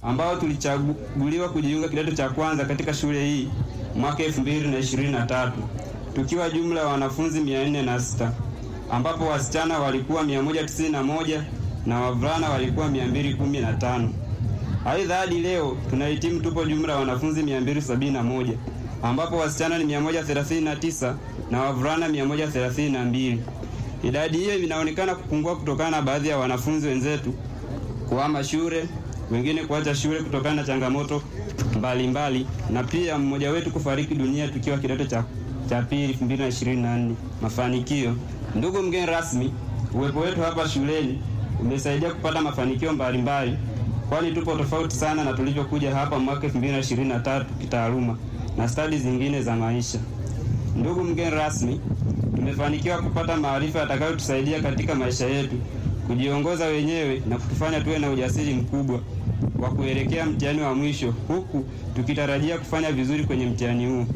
ambao tulichaguliwa kujiunga kidato cha kwanza katika shule hii mwaka 2023 tukiwa jumla ya wanafunzi 406 ambapo wasichana walikuwa 191 na wavulana walikuwa 215. Aidha, hadi leo tunahitimu tupo jumla ya wanafunzi 271 ambapo wasichana ni 139 na wavulana 132. Idadi hiyo inaonekana kupungua kutokana na baadhi ya wanafunzi wenzetu kuhama shule, wengine kuacha shule kutokana na changamoto mbalimbali mbali, na pia mmoja wetu kufariki dunia tukiwa kidato cha cha pili 2024. Mafanikio. Ndugu mgeni rasmi, uwepo wetu hapa shuleni umesaidia kupata mafanikio mbalimbali, kwani tupo tofauti sana na tulivyokuja hapa mwaka 2023 kitaaluma na stadi zingine za maisha. Ndugu mgeni rasmi, tumefanikiwa kupata maarifa yatakayotusaidia katika maisha yetu kujiongoza wenyewe na kutufanya tuwe na ujasiri mkubwa wa kuelekea mtihani wa mwisho, huku tukitarajia kufanya vizuri kwenye mtihani huu.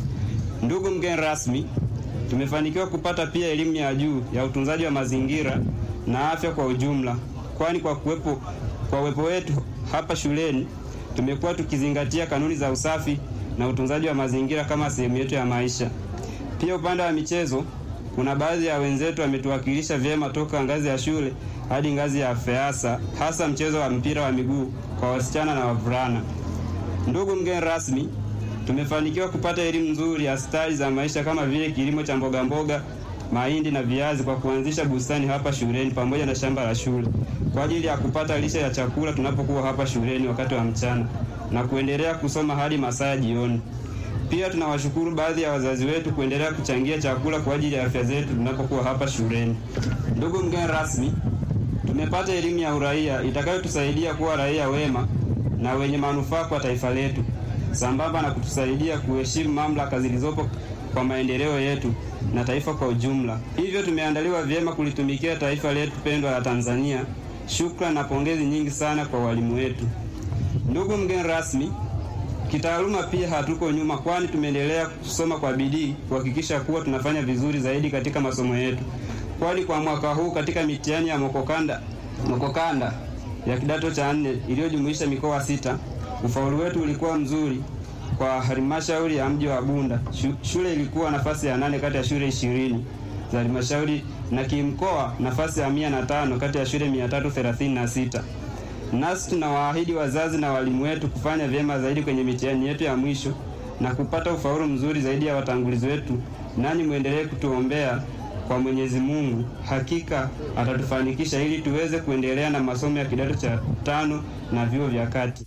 Ndugu mgeni rasmi, tumefanikiwa kupata pia elimu ya juu ya utunzaji wa mazingira na afya kwa ujumla, kwani kwa kuwepo kwa uwepo wetu hapa shuleni tumekuwa tukizingatia kanuni za usafi na utunzaji wa mazingira kama sehemu yetu ya maisha. Pia upande wa michezo, kuna baadhi ya wenzetu wametuwakilisha vyema toka ngazi ya shule hadi ngazi ya FEASA, hasa mchezo wa mpira wa miguu kwa wasichana na wavulana. Ndugu mgeni rasmi, tumefanikiwa kupata elimu nzuri ya stadi za maisha kama vile kilimo cha mboga mboga, mahindi na viazi kwa kuanzisha bustani hapa shuleni pamoja na shamba la shule kwa ajili ya kupata lishe ya chakula tunapokuwa hapa shuleni wakati wa mchana na kuendelea kusoma hadi masaa ya jioni. Pia tunawashukuru baadhi ya wazazi wetu kuendelea kuchangia chakula kwa ajili ya afya zetu tunapokuwa hapa shuleni. Ndugu mgeni rasmi, tumepata elimu ya uraia itakayotusaidia kuwa raia wema na wenye manufaa kwa taifa letu, sambamba na kutusaidia kuheshimu mamlaka zilizopo kwa maendeleo yetu na taifa kwa ujumla. Hivyo tumeandaliwa vyema kulitumikia taifa letu pendwa la Tanzania. Shukrani na pongezi nyingi sana kwa walimu wetu. Ndugu mgeni rasmi, kitaaluma pia hatuko nyuma, kwani tumeendelea kusoma kwa bidii kuhakikisha kuwa tunafanya vizuri zaidi katika masomo yetu, kwani kwa mwaka huu katika mitihani ya mokokanda mokokanda ya kidato cha nne iliyojumuisha mikoa sita, ufaulu wetu ulikuwa mzuri kwa halmashauri ya mji wa Bunda. Shule ilikuwa nafasi ya nane kati ya shule ishirini za halmashauri na kimkoa nafasi ya mia na tano kati ya shule mia tatu thelathini na sita. Nasi tunawaahidi wazazi na walimu wetu kufanya vyema zaidi kwenye mitihani yetu ya mwisho na kupata ufaulu mzuri zaidi ya watangulizi wetu, nanyi mwendelee kutuombea kwa Mwenyezi Mungu, hakika atatufanikisha ili tuweze kuendelea na masomo ya kidato cha tano na vyuo vya kati.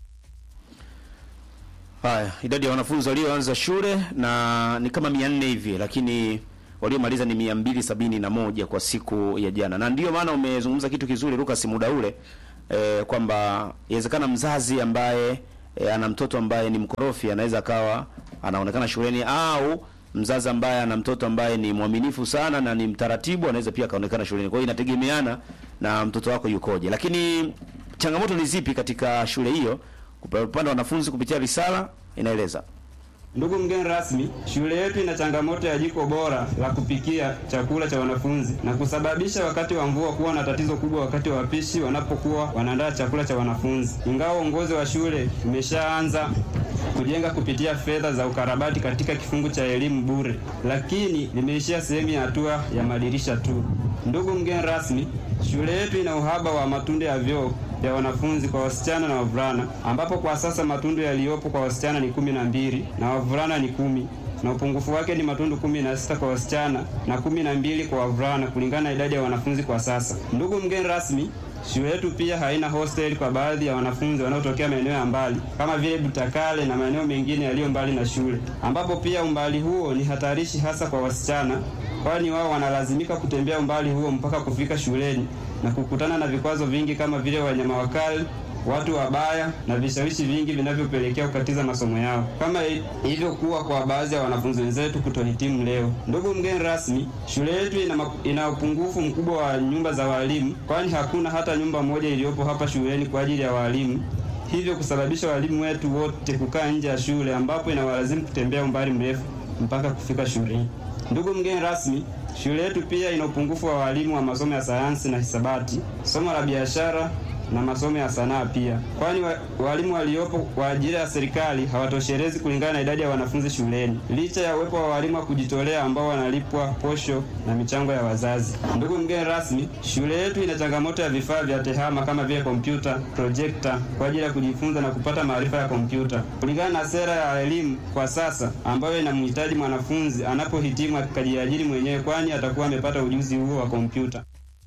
Haya, idadi ya wanafunzi walioanza shule na ni kama mia nne hivi, lakini waliomaliza ni mia mbili sabini na moja kwa siku ya jana, na ndiyo maana umezungumza kitu kizuri Lucas muda ule e, kwamba inawezekana mzazi ambaye e, ana mtoto ambaye ni mkorofi anaweza akawa anaonekana shuleni, au mzazi ambaye ana mtoto ambaye ni mwaminifu sana na ni mtaratibu anaweza pia akaonekana shuleni. Kwa hiyo inategemeana na mtoto wako yukoje, lakini changamoto ni zipi katika shule hiyo? Upande wa wanafunzi kupitia risala inaeleza. Ndugu mgeni rasmi, shule yetu ina changamoto ya jiko bora la kupikia chakula cha wanafunzi na kusababisha wakati wa mvua kuwa na tatizo kubwa wakati wa wapishi wanapokuwa wanaandaa chakula cha wanafunzi. Ingawa uongozi wa shule umeshaanza kujenga kupitia fedha za ukarabati katika kifungu cha elimu bure, lakini limeishia sehemu ya hatua ya madirisha tu. Ndugu mgeni rasmi, shule yetu ina uhaba wa matundu ya vyoo vya wanafunzi kwa wasichana na wavulana, ambapo kwa sasa matundu yaliyopo kwa wasichana ni kumi na mbili na wavulana ni kumi na upungufu wake ni matundu kumi na sita kwa wasichana na kumi na mbili kwa wavulana kulingana na idadi ya wanafunzi kwa sasa. Ndugu mgeni rasmi, shule yetu pia haina hostel kwa baadhi ya wanafunzi wanaotokea maeneo ya mbali kama vile Butakale na maeneo mengine yaliyo mbali na shule, ambapo pia umbali huo ni hatarishi hasa kwa wasichana, kwani wao wanalazimika kutembea umbali huo mpaka kufika shuleni na kukutana na vikwazo vingi kama vile wanyama wakali, watu wabaya na vishawishi vingi vinavyopelekea kukatiza masomo yao, kama ilivyokuwa kwa baadhi ya wanafunzi wenzetu kutohitimu leo. Ndugu mgeni rasmi, shule yetu ina, ina upungufu mkubwa wa nyumba za walimu, kwani hakuna hata nyumba moja iliyopo hapa shuleni kwa ajili ya walimu, hivyo kusababisha walimu wetu wote kukaa nje ya shule, ambapo inawalazimu kutembea umbali mrefu mpaka kufika shuleni. Ndugu mgeni rasmi, shule yetu pia ina upungufu wa walimu wa masomo ya sayansi na hisabati, somo la biashara na masomo ya sanaa pia, kwani wa, walimu waliopo kwa ajili ya serikali hawatoshelezi kulingana na idadi ya wanafunzi shuleni, licha ya uwepo wa walimu wa kujitolea ambao wanalipwa posho na michango ya wazazi. Ndugu mgeni rasmi, shule yetu ina changamoto ya vifaa vya tehama kama vile kompyuta, projekta kwa ajili ya kujifunza na kupata maarifa ya kompyuta kulingana na sera ya elimu kwa sasa ambayo inamhitaji mwanafunzi anapohitimu akajiajiri mwenyewe, kwani atakuwa amepata ujuzi huo wa kompyuta.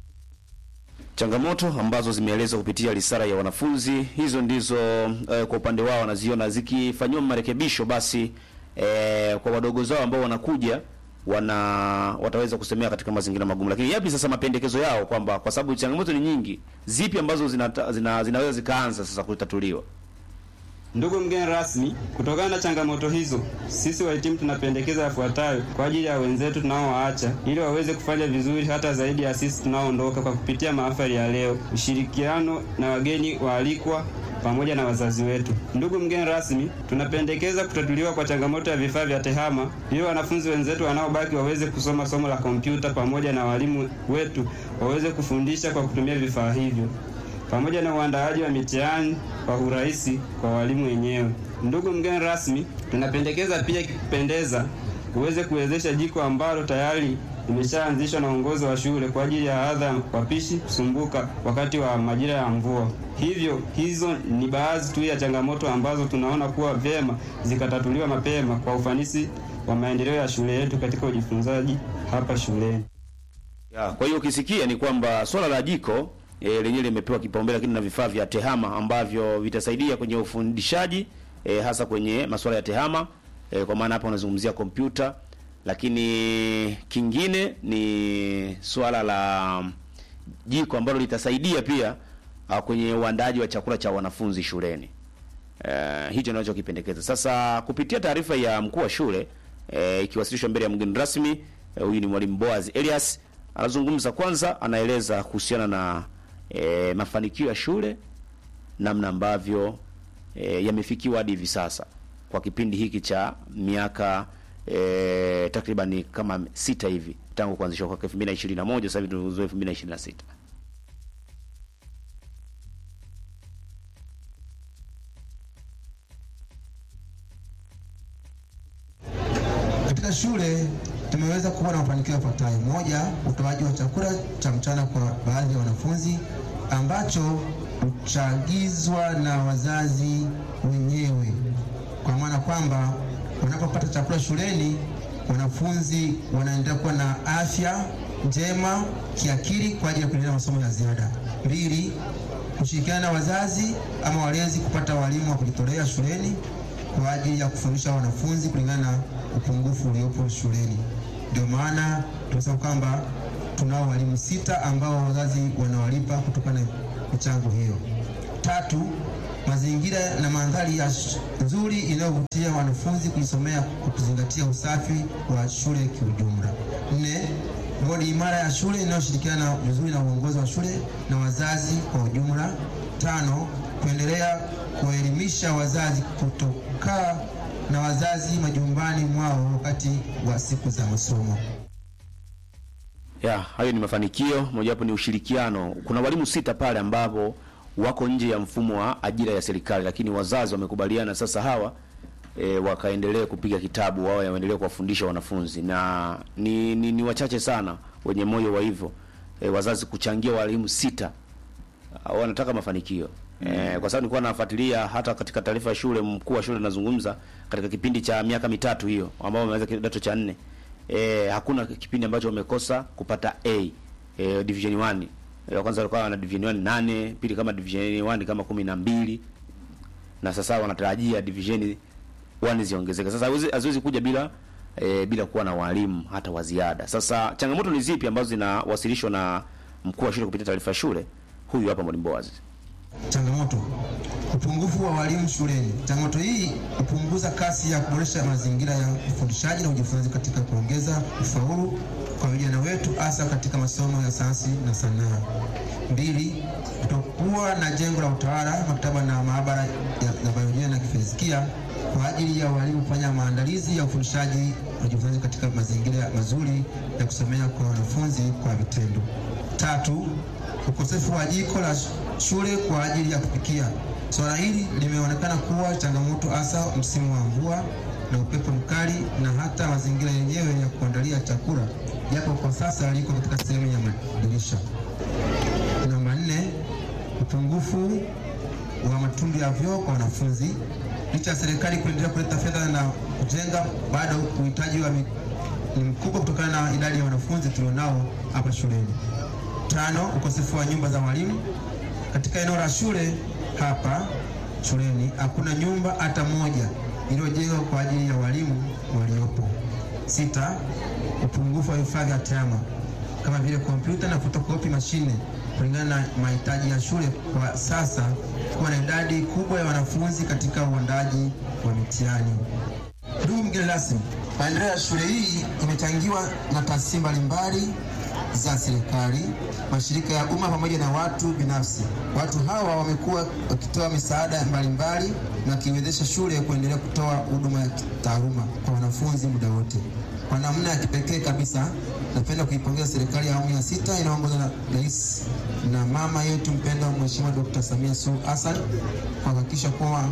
Changamoto ambazo zimeelezwa kupitia risala ya wanafunzi hizo ndizo eh, kwa upande wao wanaziona zikifanyiwa marekebisho, basi eh, kwa wadogo zao ambao wanakuja wana wataweza kusemea katika mazingira magumu. Lakini yapi sasa mapendekezo yao, kwamba kwa sababu changamoto ni nyingi, zipi ambazo zina, zina, zinaweza zikaanza sasa kutatuliwa? Ndugu mgeni rasmi, kutokana na changamoto hizo, sisi wahitimu tunapendekeza yafuatayo kwa ajili ya wenzetu tunaowaacha ili waweze kufanya vizuri hata zaidi ya sisi tunaoondoka kwa kupitia mahafali ya leo, ushirikiano na wageni waalikwa pamoja na wazazi wetu. Ndugu mgeni rasmi, tunapendekeza kutatuliwa kwa changamoto ya vifaa vya tehama ili wanafunzi wenzetu wanaobaki waweze kusoma somo la kompyuta pamoja na walimu wetu waweze kufundisha kwa kutumia vifaa hivyo pamoja na uandaaji wa mitihani kwa urahisi kwa walimu wenyewe. Ndugu mgeni rasmi, tunapendekeza pia ikipendeza uweze kuwezesha jiko ambalo tayari limeshaanzishwa na uongozi wa shule kwa ajili ya adha ya wapishi kusumbuka wakati wa majira ya mvua. Hivyo hizo ni baadhi tu ya changamoto ambazo tunaona kuwa vyema zikatatuliwa mapema kwa ufanisi wa maendeleo ya shule yetu katika ujifunzaji hapa shuleni. Ya, kwa hiyo ukisikia ni kwamba swala la jiko e, lenyewe limepewa kipaumbele, lakini na vifaa vya tehama ambavyo vitasaidia kwenye ufundishaji e, hasa kwenye masuala ya tehama e, kwa maana hapa unazungumzia kompyuta, lakini kingine ni swala la jiko ambalo litasaidia pia a, kwenye uandaji wa chakula cha wanafunzi shuleni. Uh, hicho ninachokipendekeza sasa kupitia taarifa ya mkuu wa shule eh, ikiwasilishwa mbele ya mgeni rasmi huyu eh, ni mwalimu Boaz Elias anazungumza kwanza, anaeleza kuhusiana na eh, mafanikio ya shule, namna ambavyo eh, yamefikiwa hadi hivi sasa kwa kipindi hiki cha miaka eh, takriban kama sita hivi tangu kuanzishwa kwa 2021 sasa hivi tunazoea 2026. Katika shule tumeweza kuwa na mafanikio yafuatayo: moja, utoaji wa chakula cha mchana kwa baadhi ya wanafunzi ambacho huchagizwa na wazazi wenyewe, kwa maana kwamba wanapopata chakula shuleni wanafunzi wanaendelea kuwa na afya njema kiakili kwa ajili ya kuendelea masomo ya ziada. Mbili, kushirikiana na wazazi ama walezi kupata walimu wa kujitolea shuleni kwa ajili ya kufundisha wanafunzi kulingana na upungufu uliopo shuleni. Ndio maana tunasema kwamba tunao walimu sita ambao wazazi wanawalipa kutokana na michango hiyo. Tatu, mazingira na mandhari ya nzuri inayovutia wanafunzi kujisomea kwa kuzingatia usafi wa shule kiujumla. Nne, bodi imara ya shule inayoshirikiana vizuri na uongozi wa shule na wazazi kwa ujumla. Tano, kuendelea kuwaelimisha wazazi kutokaa na wazazi majumbani mwao wakati wa siku za masomo. Ya, hayo ni mafanikio. Mojawapo ni ushirikiano. Kuna walimu sita pale ambapo wako nje ya mfumo wa ajira ya serikali, lakini wazazi wamekubaliana sasa hawa e, wakaendelee kupiga kitabu, wao waendelee kuwafundisha wanafunzi, na ni, ni, ni wachache sana wenye moyo wa hivyo e, wazazi kuchangia walimu sita wanataka mafanikio mm. E, kwa sababu nilikuwa nafuatilia hata katika taarifa ya shule, mkuu wa shule anazungumza katika kipindi cha miaka mitatu hiyo ambao wameweza kidato cha nne e, hakuna kipindi ambacho wamekosa kupata A e, division 1 e, kwanza walikuwa na division 1 nane, pili kama division 1 kama kumi na mbili na sasa wanatarajia division 1 ziongezeke. Sasa haziwezi kuja bila e, bila kuwa na walimu hata wa ziada. Sasa changamoto ni zipi ambazo zinawasilishwa na mkuu wa shule kupitia taarifa ya shule? Huyu hapa mwalimu Boaz. Changamoto: upungufu wa walimu shuleni. Changamoto hii hupunguza kasi ya kuboresha mazingira ya ufundishaji na ujifunzaji katika kuongeza ufaulu kwa vijana wetu hasa katika masomo ya sayansi na sanaa. Mbili, kutokuwa na jengo la utawala, maktaba na maabara ya biolojia na kifizikia kwa ajili ya walimu kufanya maandalizi ya ufundishaji na ujifunzaji katika mazingira mazuri ya kusomea kwa wanafunzi kwa vitendo. Tatu, ukosefu wa jiko la shule kwa ajili ya kupikia. Swala hili limeonekana kuwa changamoto hasa msimu wa mvua na upepo mkali na hata mazingira yenyewe ya kuandalia chakula, japo kwa sasa liko katika sehemu ya madirisha. Namba nne, upungufu wa matundu ya vyoo kwa wanafunzi. Licha ya serikali kuendelea kuleta fedha na kujenga, bado uhitaji wa mi- ni mkubwa kutokana na idadi ya wanafunzi tulionao hapa shuleni. Tano, ukosefu wa nyumba za walimu. Katika eneo la shule hapa shuleni hakuna nyumba hata moja iliyojengwa kwa ajili ya walimu waliopo. Sita, upungufu wa vifaa vya tehama kama vile kompyuta na fotokopi mashine kulingana na mahitaji ya shule kwa sasa, kuwa na idadi kubwa ya wanafunzi katika uandaji wa mitihani. Ndugu mgeni rasmi, maendeleo ya shule hii imechangiwa na taasisi mbalimbali za serikali, mashirika ya umma pamoja na watu binafsi. Watu hawa wamekuwa wakitoa misaada mbalimbali na kiwezesha shule kuendelea kutoa huduma ya kitaaluma kwa wanafunzi muda wote. Kwa namna ya kipekee kabisa, napenda kuipongeza serikali ya awamu ya sita inayoongozwa na Rais na mama yetu mpendwa Mheshimiwa Dr. Samia Suluhu Hassan kwa kuhakikisha kuwa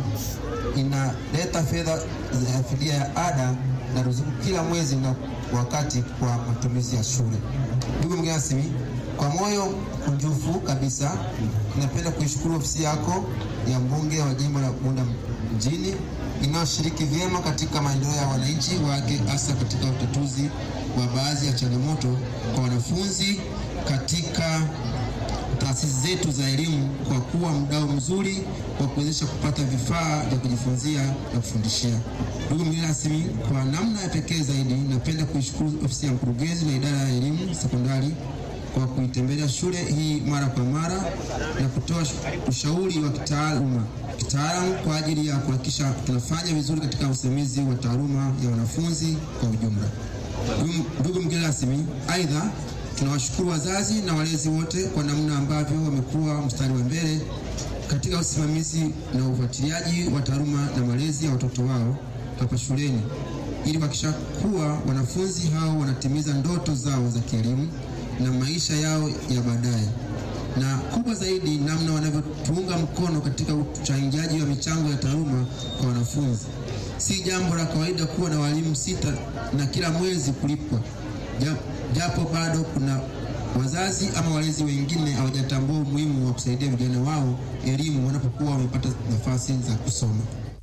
inaleta fedha za fidia ya ada na ruzuku kila mwezi na wakati kwa matumizi ya shule. Ndugu mgeni rasmi, kwa moyo kunjufu kabisa napenda kuishukuru ofisi yako ya mbunge wa jimbo la Bunda mjini inayoshiriki vyema katika maendeleo ya wananchi wake, hasa katika utatuzi wa baadhi ya changamoto kwa wanafunzi katika taasisi zetu za elimu kwa kuwa mdau mzuri wa kuwezesha kupata vifaa vya kujifunzia na kufundishia. Ndugu mgeni rasmi, kwa namna ya pekee zaidi napenda kuishukuru ofisi ya mkurugenzi na idara ya elimu sekondari kwa kuitembelea shule hii mara kwa mara na kutoa ushauri wa kitaaluma kitaalamu kwa ajili ya kuhakikisha tunafanya vizuri katika usimamizi wa taaluma ya wanafunzi kwa ujumla. Ndugu- Ndugu mgeni rasmi, aidha tunawashukuru wazazi na walezi wote kwa namna ambavyo wamekuwa mstari wa mbele katika usimamizi na ufuatiliaji wa taaluma na malezi ya watoto wao hapa shuleni ili kuhakikisha kuwa wanafunzi hao wanatimiza ndoto zao za kielimu na maisha yao ya baadaye, na kubwa zaidi, namna wanavyotuunga mkono katika uchangiaji wa michango ya taaluma kwa wanafunzi. Si jambo la kawaida kuwa na walimu sita na kila mwezi kulipwa, Ja- japo bado kuna wazazi ama walezi wengine hawajatambua umuhimu wa kusaidia vijana wao elimu wanapokuwa wamepata nafasi za kusoma.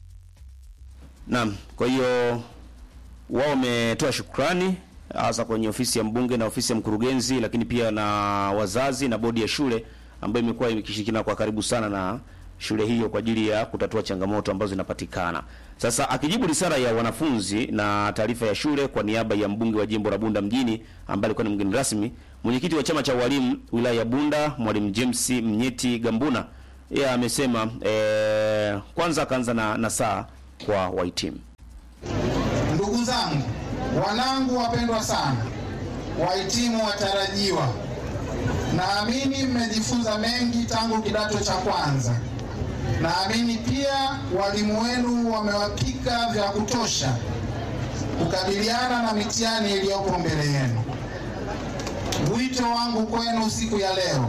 Naam, kwa hiyo wao wametoa shukrani hasa kwenye ofisi ya mbunge na ofisi ya mkurugenzi, lakini pia na wazazi na bodi ya shule ambayo imekuwa ikishirikiana kwa karibu sana na shule hiyo kwa ajili ya kutatua changamoto ambazo zinapatikana. Sasa akijibu risala ya wanafunzi na taarifa ya shule kwa niaba ya mbunge wa jimbo la Bunda mjini ambaye alikuwa ni mgeni rasmi, mwenyekiti wa chama cha walimu wilaya ya Bunda mwalimu James Mnyeti Gambuna yeye amesema eh, kwanza akaanza na, na saa kwa wahitimu. Ndugu zangu, wanangu wapendwa sana, wahitimu watarajiwa, naamini mmejifunza mengi tangu kidato cha kwanza. Naamini pia walimu wenu wamewapika vya kutosha kukabiliana na mitihani iliyopo mbele yenu. Wito wangu kwenu siku ya leo,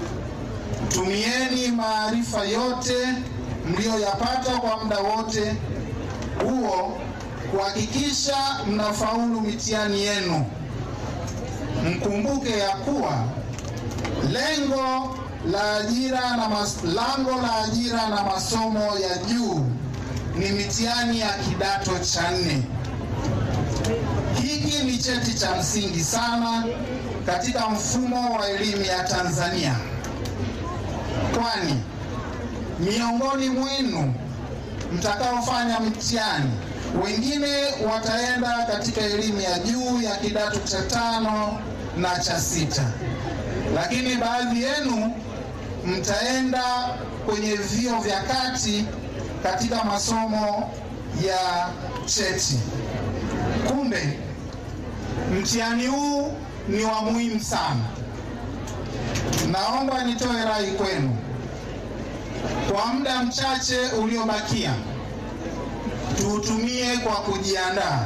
tumieni maarifa yote mliyoyapata kwa muda wote huo kuhakikisha mnafaulu mitihani yenu. Mkumbuke ya kuwa lengo la ajira na mas, lango la ajira na masomo ya juu ni mitihani ya kidato cha nne. Hiki ni cheti cha msingi sana katika mfumo wa elimu ya Tanzania, kwani miongoni mwenu mtakaofanya mtihani, wengine wataenda katika elimu ya juu ya kidato cha tano na cha sita, lakini baadhi yenu mtaenda kwenye vyuo vya kati katika masomo ya cheti. Kumbe mtihani huu ni wa muhimu sana. Naomba nitoe rai kwenu kwa muda mchache uliobakia, tuutumie kwa kujiandaa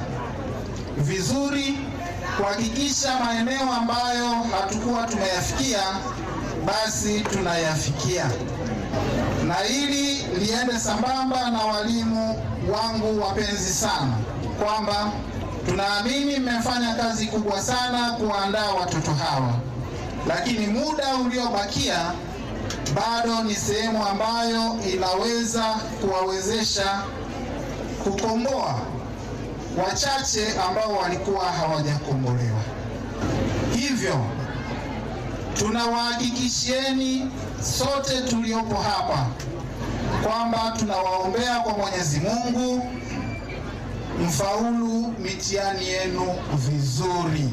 vizuri, kuhakikisha maeneo ambayo hatukuwa tumeyafikia basi tunayafikia, na hili liende sambamba na walimu wangu wapenzi sana, kwamba tunaamini mmefanya kazi kubwa sana kuandaa watoto hawa, lakini muda uliobakia bado ni sehemu ambayo inaweza kuwawezesha kukomboa wachache ambao walikuwa hawajakombolewa. Hivyo tunawahakikishieni sote tuliopo hapa kwamba tunawaombea kwa Mwenyezi Mungu mfaulu mitihani yenu vizuri.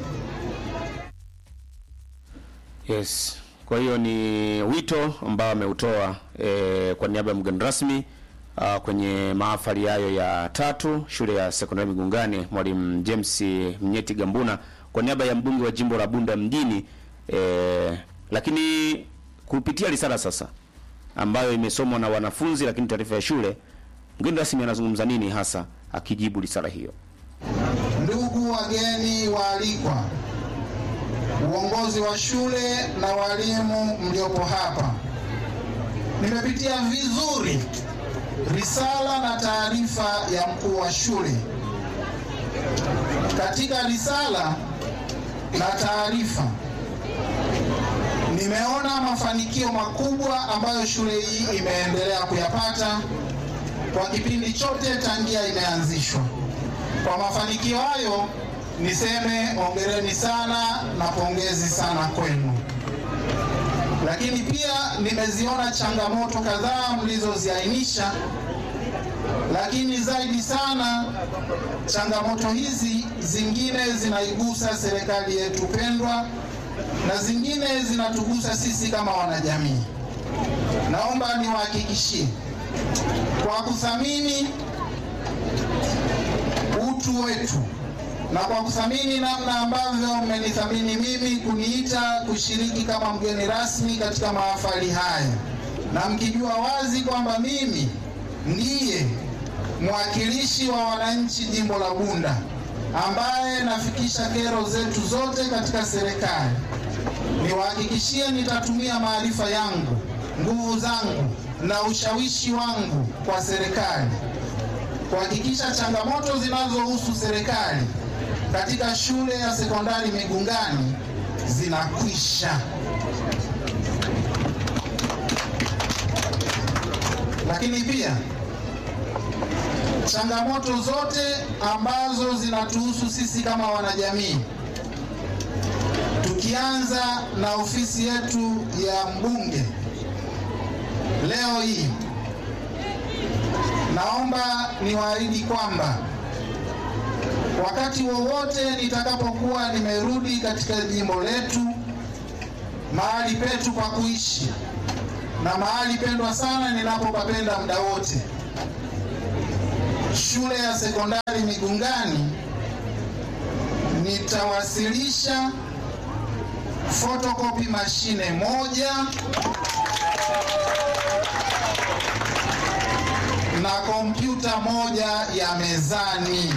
Yes. Kwa hiyo ni wito ambao ameutoa e, kwa niaba ya mgeni rasmi a, kwenye mahafali hayo ya tatu shule ya sekondari Migungani, Mwalimu James Mnyeti Gambuna kwa niaba ya mbunge wa jimbo la Bunda mjini e, lakini kupitia risala sasa ambayo imesomwa na wanafunzi, lakini taarifa ya shule, mgeni rasmi anazungumza nini hasa akijibu risala hiyo? Ndugu wageni waalikwa, uongozi wa shule na walimu mliopo hapa, nimepitia vizuri risala na taarifa ya mkuu wa shule. Katika risala na taarifa nimeona mafanikio makubwa ambayo shule hii imeendelea kuyapata kwa kipindi chote tangia imeanzishwa. Kwa mafanikio hayo niseme hongereni sana na pongezi sana kwenu. Lakini pia nimeziona changamoto kadhaa mlizoziainisha, lakini zaidi sana changamoto hizi zingine zinaigusa serikali yetu pendwa na zingine zinatugusa sisi kama wanajamii. Naomba niwahakikishie kwa kuthamini utu wetu na kwa kuthamini namna ambavyo mmenithamini mimi kuniita kushiriki kama mgeni rasmi katika mahafali haya, na mkijua wazi kwamba mimi ndiye mwakilishi wa wananchi jimbo la Bunda ambaye nafikisha kero zetu zote katika serikali, niwahakikishie nitatumia maarifa yangu, nguvu zangu na ushawishi wangu kwa serikali kuhakikisha changamoto zinazohusu serikali katika shule ya sekondari Migungani zinakwisha. Lakini pia changamoto zote ambazo zinatuhusu sisi kama wanajamii, tukianza na ofisi yetu ya mbunge leo hii naomba niwaahidi kwamba wakati wowote nitakapokuwa nimerudi katika jimbo letu, mahali petu pa kuishi na mahali pendwa sana ninapopapenda muda wote, shule ya sekondari Migungani, nitawasilisha photocopy mashine moja na kompyuta moja ya mezani.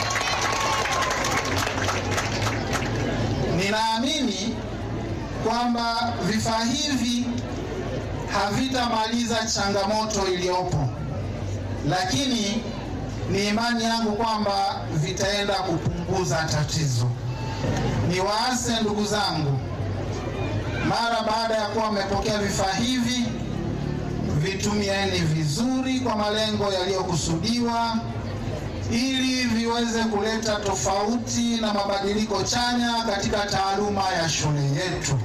Ninaamini kwamba vifaa hivi havitamaliza changamoto iliyopo, lakini ni imani yangu kwamba vitaenda kupunguza tatizo. Niwaase ndugu zangu, mara baada ya kuwa mmepokea vifaa hivi vitumieni vizuri kwa malengo yaliyokusudiwa ili viweze kuleta tofauti na mabadiliko chanya katika taaluma ya shule yetu.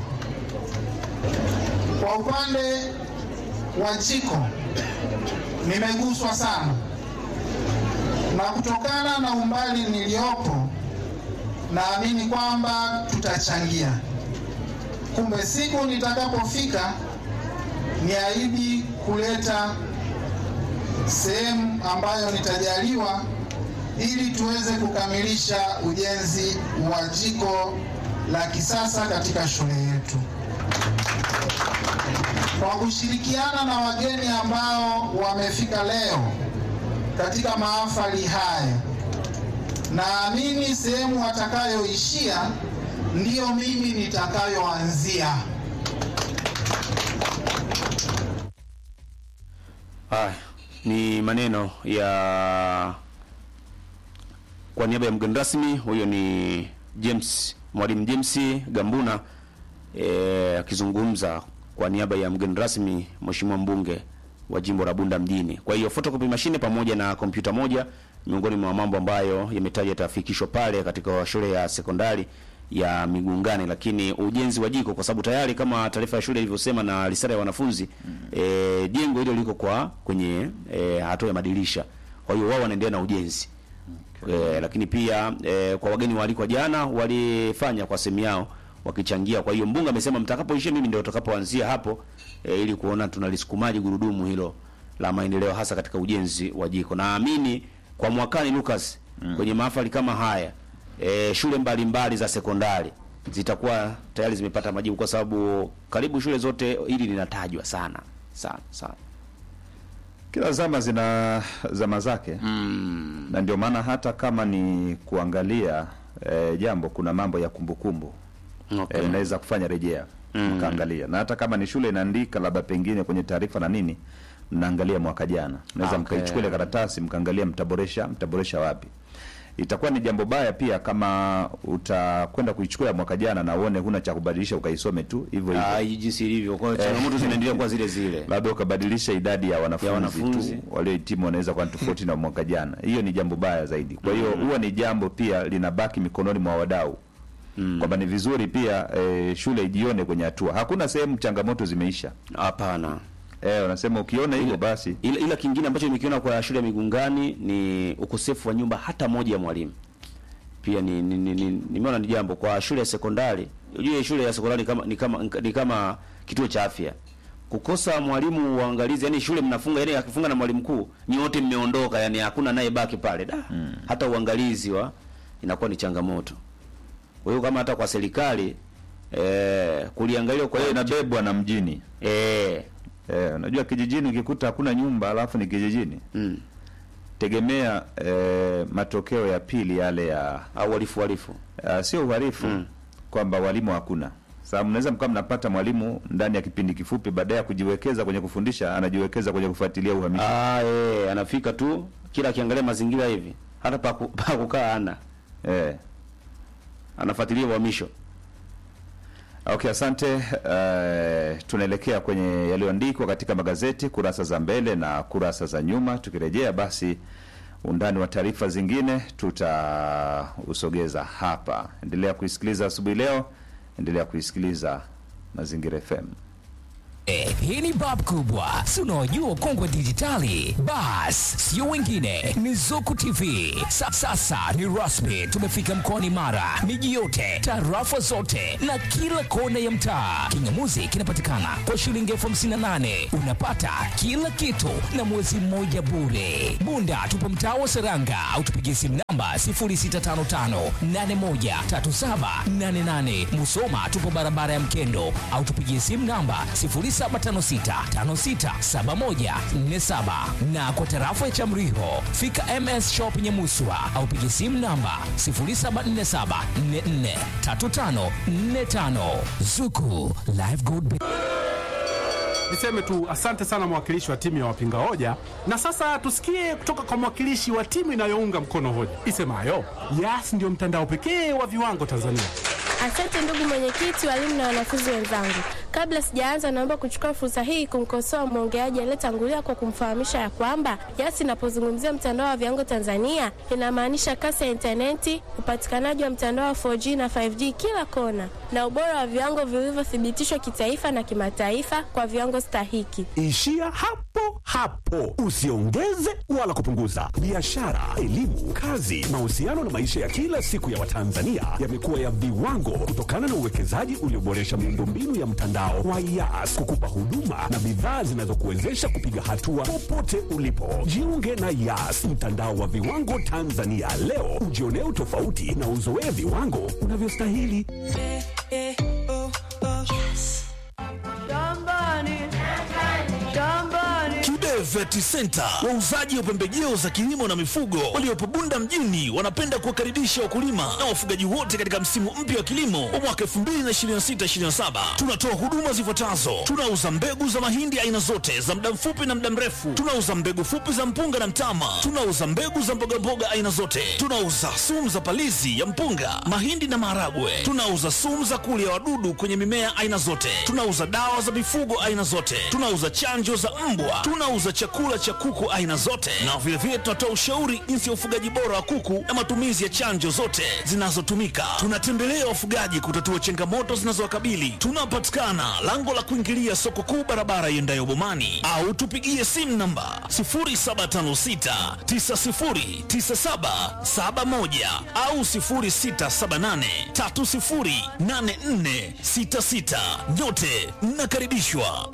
Kwa upande wa jiko, nimeguswa sana na kutokana na umbali niliopo, naamini kwamba tutachangia. Kumbe siku nitakapofika niahidi kuleta sehemu ambayo nitajaliwa ili tuweze kukamilisha ujenzi wa jiko la kisasa katika shule yetu. Kwa kushirikiana na wageni ambao wamefika leo katika mahafali haya, naamini sehemu watakayoishia ndiyo mimi nitakayoanzia. Haya ni maneno ya kwa niaba ya mgeni rasmi, huyo ni James Mwalimu James Gambuna eh, akizungumza kwa niaba ya mgeni rasmi Mheshimiwa mbunge wa jimbo la Bunda mjini. Kwa hiyo photocopy machine pamoja na kompyuta moja miongoni mwa mambo ambayo yametajwa yatafikishwa pale katika shule ya sekondari ya Migungani, lakini ujenzi wa jiko, kwa sababu tayari kama taarifa ya shule ilivyosema na risala ya wanafunzi e, jengo hilo liko kwa kwenye e, hatua ya madirisha, kwa hiyo wao wanaendelea na ujenzi e, lakini pia e, kwa wageni waalikwa jana walifanya kwa sehemu yao wakichangia. Kwa hiyo mbunge amesema mtakapoishia mimi ndio utakapoanzia hapo e, ili kuona tunalisukumaji gurudumu hilo la maendeleo hasa katika ujenzi wa jiko. Naamini kwa mwakani Lucas, kwenye mahafali kama haya e, shule mbalimbali mbali za sekondari zitakuwa tayari zimepata majibu, kwa sababu karibu shule zote hili linatajwa sana sana sana. Kila zama zina zama zake Mm. na ndio maana hata kama ni kuangalia eh, jambo kuna mambo ya kumbukumbu Okay. eh, mnaweza kufanya rejea Mm. mkaangalia, na hata kama ni shule inaandika labda pengine kwenye taarifa na nini, mnaangalia mwaka jana, mnaweza Okay. mkaichukua ile karatasi mkaangalia, mtaboresha mtaboresha wapi. Itakuwa ni jambo baya pia kama utakwenda kuichukua ya mwaka jana na uone huna cha kubadilisha ukaisome tu hivyo hivyo Ah, hii jinsi ilivyo. Kwa hiyo changamoto zinaendelea kuwa zile zile. labda ukabadilisha idadi ya wanafunzi, wanafunzi. tu waliohitimu wanaweza kuwa ni tofauti na mwaka jana. Hiyo ni jambo baya zaidi. Kwa hiyo huwa ni jambo pia linabaki mikononi mwa wadau kwamba ni vizuri pia eh, shule ijione kwenye hatua. Hakuna sehemu changamoto zimeisha. Hapana. Eh, wanasema ukiona hivyo basi Ila, ila kingine ambacho nimekiona kwa shule ya Migungani ni ukosefu wa nyumba hata moja ya mwalimu. Pia ni ni, ni, ni, nimeona ni jambo kwa shule ya sekondari. Unajua shule ya sekondari kama ni kama ni kama kituo cha afya. Kukosa mwalimu uangalizi, yani shule mnafunga, yani akifunga na mwalimu mkuu, nyote mmeondoka, yani hakuna naye baki pale. Da. Hata uangalizi wa inakuwa ni changamoto. Kwa hiyo kama hata kwa serikali eh kuliangalia kwa kwa hiyo hiyo inabebwa na mjini. eh Eh, unajua kijijini ukikuta hakuna nyumba alafu ni kijijini. mm, Tegemea eh, matokeo ya pili yale ya au walifu walifu. Uh, sio uhalifu Mm. kwamba walimu hakuna. Sababu mnaweza mkawa mnapata mwalimu ndani ya kipindi kifupi, baadaye ya kujiwekeza kwenye kufundisha, anajiwekeza kwenye kufuatilia uhamisho. Ah, eh, anafika tu kila akiangalia mazingira hivi hata pa, ku, pa kukaa ana Eh. anafuatilia uhamisho. Okay, asante. Uh, tunaelekea kwenye yaliyoandikwa katika magazeti kurasa za mbele na kurasa za nyuma. Tukirejea basi undani wa taarifa zingine tutausogeza hapa. Endelea kuisikiliza asubuhi leo, endelea kuisikiliza Mazingira FM. Eh, hii ni bab kubwa si unaojua kongwe dijitali bas sio wengine ni zuku tv Sa, sasa ni rasmi tumefika mkoani mara miji yote tarafa zote na kila kona ya mtaa kingamuzi kinapatikana kwa shilingi elfu hamsini na nane unapata kila kitu na mwezi mmoja bure bunda tupo mtaa wa seranga au tupigie simu namba 0655813788 musoma tupo barabara ya mkendo au tupigie simu namba 0756567147 na kwa tarafa ya Chamriho fika MS Shop Nyamuswa au piga simu namba 0747443545 Zuku Live Gold Bank. Niseme tu asante sana mwakilishi wa timu ya wapinga hoja, na sasa tusikie kutoka kwa mwakilishi wa timu inayounga mkono hoja isemayo Yas ndio mtandao pekee wa viwango Tanzania. Asante ndugu mwenyekiti, walimu na wanafunzi wenzangu. Kabla sijaanza, naomba kuchukua fursa hii kumkosoa mwongeaji aliyetangulia kwa kumfahamisha ya kwamba Yas inapozungumzia mtandao wa viwango Tanzania inamaanisha kasi ya intaneti, upatikanaji wa mtandao wa 4G na 5G kila kona, na ubora wa viwango vilivyothibitishwa kitaifa na kimataifa kwa viwango stahiki. Ishia hapo hapo, usiongeze wala kupunguza. Biashara, elimu, kazi, mahusiano na maisha ya kila siku ya Watanzania yamekuwa ya viwango kutokana na uwekezaji ulioboresha miundombinu ya mtandao wa Yas kukupa huduma na bidhaa zinazokuwezesha kupiga hatua popote ulipo. Jiunge na Yas, mtandao wa viwango Tanzania leo, ujionee utofauti na uzoee viwango unavyostahili. Kibe Vet Agrovet Center, wauzaji wa pembejeo za kilimo na mifugo waliopo Bunda mjini, wanapenda kuwakaribisha wakulima na wafugaji wote katika msimu mpya wa kilimo wa mwaka 2026/2027. Tunatoa huduma zifuatazo: tunauza mbegu za mahindi aina zote za muda mfupi na muda mrefu, tunauza mbegu fupi za mpunga na mtama, tunauza mbegu za mbogamboga aina zote, tunauza sumu za palizi ya mpunga, mahindi na maharagwe, tunauza sumu za kulia wadudu kwenye mimea aina zote, tunauza dawa za mifugo aina zote, tunauza chanjo za mbwa, tunauza chakula cha kuku aina zote, na vilevile tunatoa ushauri jinsi ya ufugaji bora wa kuku na matumizi ya chanjo zote zinazotumika. Tunatembelea wafugaji kutatua changamoto zinazowakabili. Tunapatikana lango la kuingilia soko kuu, barabara iendayo Bomani, au tupigie simu namba 0756 909771 au 0678 308466. Nyote mnakaribishwa.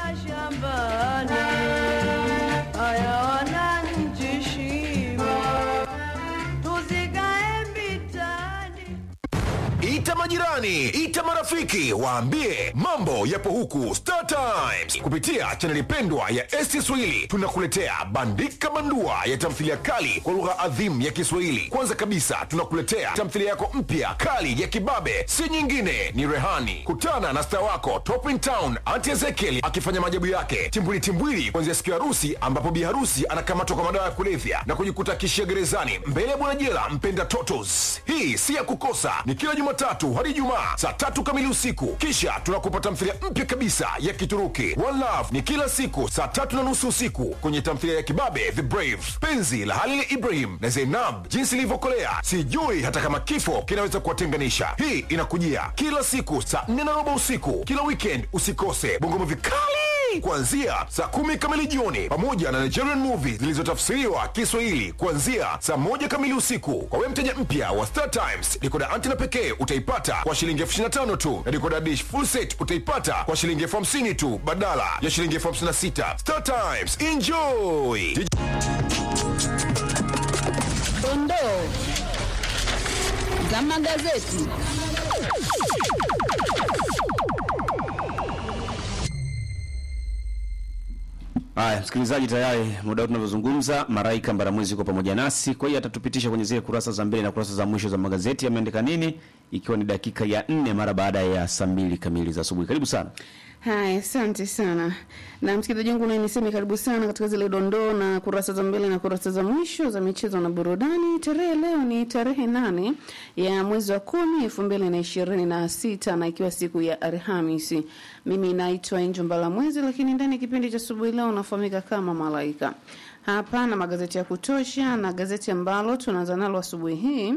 Ita majirani, ita marafiki, waambie mambo yapo huku Star Times. Kupitia chaneli pendwa ya ST Swahili tunakuletea bandika bandua ya tamthilia kali kwa lugha adhimu ya Kiswahili. Kwanza kabisa tunakuletea tamthilia yako mpya kali ya kibabe, si nyingine ni Rehani. Kutana na star wako Top in Town Auntie Ezekiel akifanya maajabu yake timbwili timbwili, kuanzia siku ya harusi ambapo bi harusi anakamatwa kwa madawa ya kulevya na kujikuta kishia gerezani mbele ya bwana jela mpenda totos. Hii si ya kukosa, ni kila Jumatatu hadi Ijumaa saa tatu kamili usiku. Kisha tunakupa tamthilia mpya kabisa ya Kituruki One Love ni kila siku saa tatu na nusu usiku kwenye tamthilia ya kibabe The Brave, penzi la Halil Ibrahim na Zainab, jinsi ilivyokolea sijui hata kama kifo kinaweza kuwatenganisha. Hii inakujia kila siku saa nne na robo usiku kila weekend. Usikose Bongo vikali kuanzia saa kumi kamili jioni pamoja na Nigerian movies zilizotafsiriwa Kiswahili kuanzia saa moja kamili usiku. Kwa wewe mteja mpya wa Star Times, dikoda antena pekee utaipata kwa shilingi elfu ishirini na tano tu na dikoda dish full set utaipata kwa shilingi elfu hamsini tu badala ya shilingi elfu hamsini na sita. Star Times, enjoy! Dondoo za magazeti. Haya, msikilizaji, tayari muda tunavyozungumza, Maraika Mbaramwezi yuko pamoja nasi, kwa hiyo atatupitisha kwenye zile kurasa za mbele na kurasa za mwisho za magazeti yameandika nini, ikiwa ni dakika ya nne mara baada ya saa mbili kamili za asubuhi. Karibu sana. Haya, asante sana na msikilizaji wangu, naye niseme karibu sana katika zile dondoo na kurasa za mbele na kurasa za mwisho za michezo na burudani. Tarehe leo ni tarehe nane ya mwezi wa kumi elfu mbili na ishirini na sita na ikiwa siku ya Alhamisi. Mimi naitwa Angel Mbalamwezi, lakini ndani ya kipindi cha asubuhi leo nafahamika kama Malaika. Hapa na magazeti ya kutosha, na gazeti ambalo tunaanza nalo asubuhi hii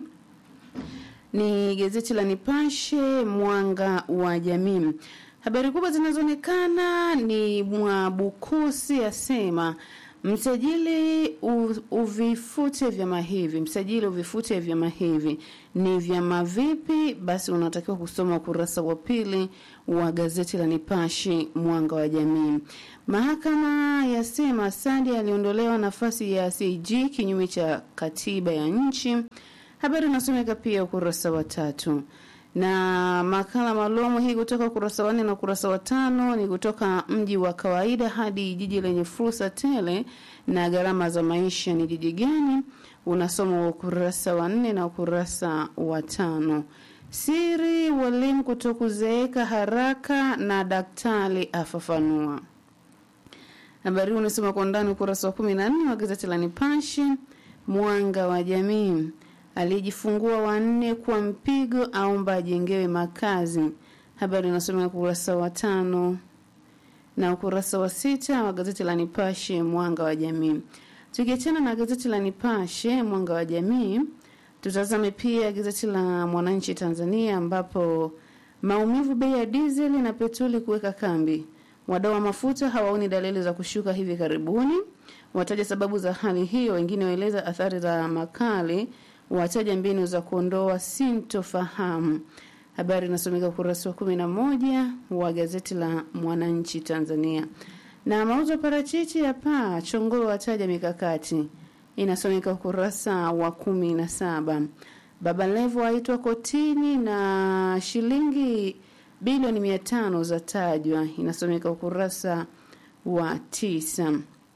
ni gazeti la Nipashe Mwanga wa Jamii. Habari kubwa zinazoonekana ni Mwabukusi asema msajili u- uvifute vyama hivi, msajili uvifute vyama hivi. Ni vyama vipi? Basi unatakiwa kusoma ukurasa wa pili wa gazeti la Nipashe Mwanga wa Jamii. Mahakama yasema Sadi aliondolewa nafasi ya CAG kinyume cha katiba ya nchi. Habari inasomeka pia ukurasa wa tatu na makala maalum hii kutoka ukurasa wa nne na ukurasa wa tano ni kutoka mji wa kawaida hadi jiji lenye fursa tele na gharama za maisha ni jiji gani unasoma ukurasa wa nne na ukurasa wa tano siri walimu kutokuzeeka haraka na daktari afafanua habari hii unasoma kwa undani ukurasa wa kumi na nne wa gazeti la nipashe mwanga wa jamii aliyejifungua wanne kwa mpigo aomba ajengewe makazi. Habari inasomeka ukurasa wa tano na ukurasa wa sita wa gazeti la Nipashe mwanga wa jamii. Tukiachana na gazeti la Nipashe mwanga wa jamii, tutazame pia gazeti la Mwananchi Tanzania ambapo maumivu bei ya dizeli na petroli kuweka kambi. Wadau wa mafuta hawaoni dalili za kushuka hivi karibuni, wataja sababu za hali hiyo, wengine waeleza athari za makali wataja mbinu za kuondoa sintofahamu. Habari inasomeka ukurasa wa kumi na moja wa gazeti la Mwananchi Tanzania. Na mauzo ya parachichi ya paa, Chongolo wataja mikakati, inasomeka ukurasa wa kumi na saba. Baba Levo aitwa kotini na shilingi bilioni mia tano za tajwa, inasomeka ukurasa wa tisa.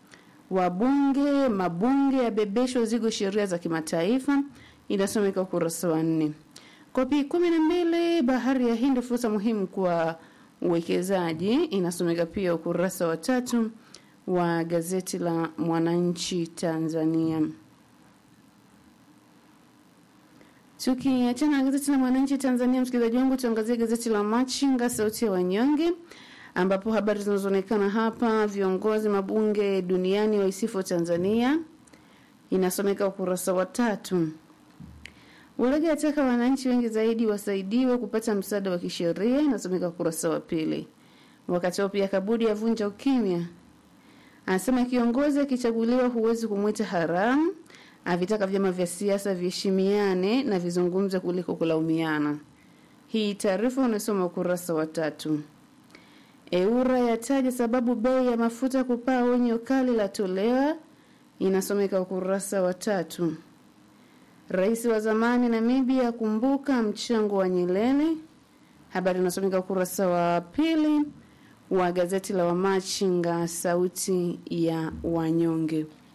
wabunge mabunge yabebeshwa zigo sheria za kimataifa, inasomeka ukurasa wa nne. Kopi kumi na mbili bahari ya Hindi fursa muhimu kwa uwekezaji, inasomeka pia ukurasa wa tatu wa gazeti la Mwananchi Tanzania. Tukiachana na gazeti la Mwananchi Tanzania, msikilizaji wangu, tuangazie gazeti la Machinga, sauti ya wanyonge, ambapo habari zinazoonekana hapa, viongozi mabunge duniani waisifu Tanzania, inasomeka ukurasa wa tatu. Ulege ataka wananchi wengi zaidi wasaidiwe kupata msaada wa kisheria, inasomeka ukurasa wa pili. Wakati huo pia Kabudi avunja ukimya, anasema kiongozi akichaguliwa huwezi kumwita haramu avitaka vyama vya siasa viheshimiane na vizungumze kuliko kulaumiana. Hii taarifa unasoma ukurasa wa tatu. Eura yataja sababu bei ya mafuta kupaa, onyo kali la tolewa, inasomeka ukurasa wa tatu. Rais wa zamani Namibia akumbuka mchango wa Nyerere, habari inasomeka ukurasa wa pili wa gazeti la Wamachinga, sauti ya wanyonge.